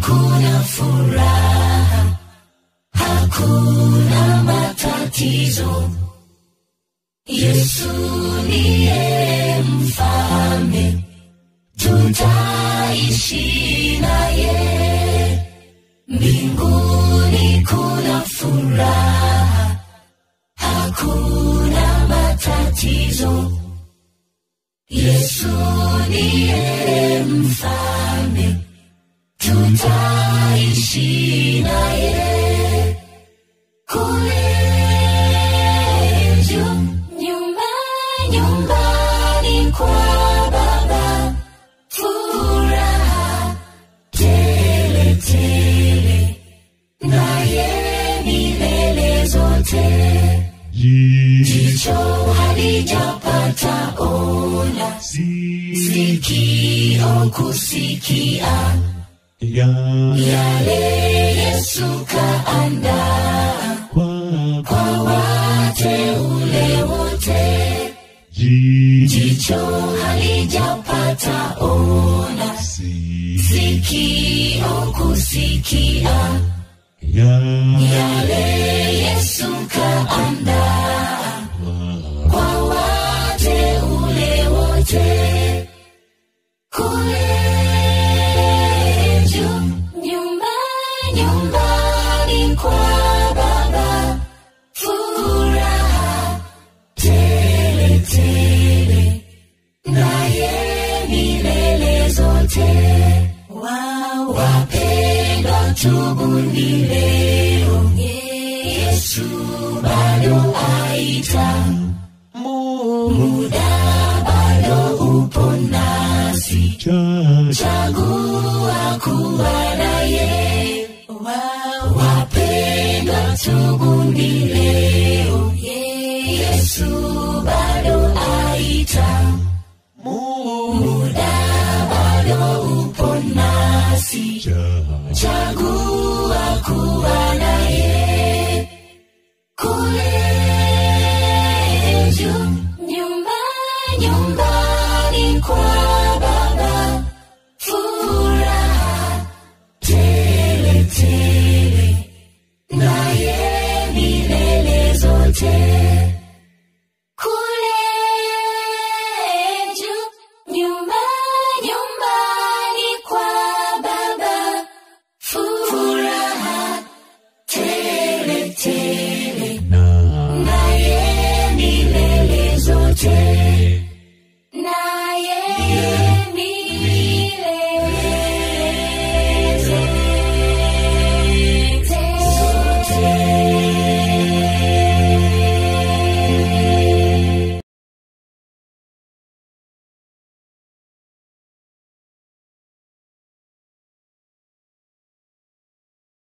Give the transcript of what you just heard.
kuna furaha, hakuna matatizo. Yesu ndiye mfalme, tutaishi naye mbinguni. Kuna furaha, hakuna matatizo. Yesu ndiye mfalme, tutaishi naye kule juu, nyumba nyumbani kwa Baba, furaha tele tele, naye milele zote. Jicho halijapata ona, sikio kusikia yale Yesu kaandaa kwa wateule wote. Jicho halijapata ona, sikio kusikia yale Yesu kaandaa kwa wateule wote kule juu, nyumba nyumbani kwa Baba, furaha tele tele, naye milele zote. Wa- Wapendwa, tubuni leo, Yesu bado aita, muda bado upo nasi chagua kuwa naye. Wa- Wapendwa, tubuni leo, Yesu bado aita, muda bado upo nasi, chagua kuwa naye.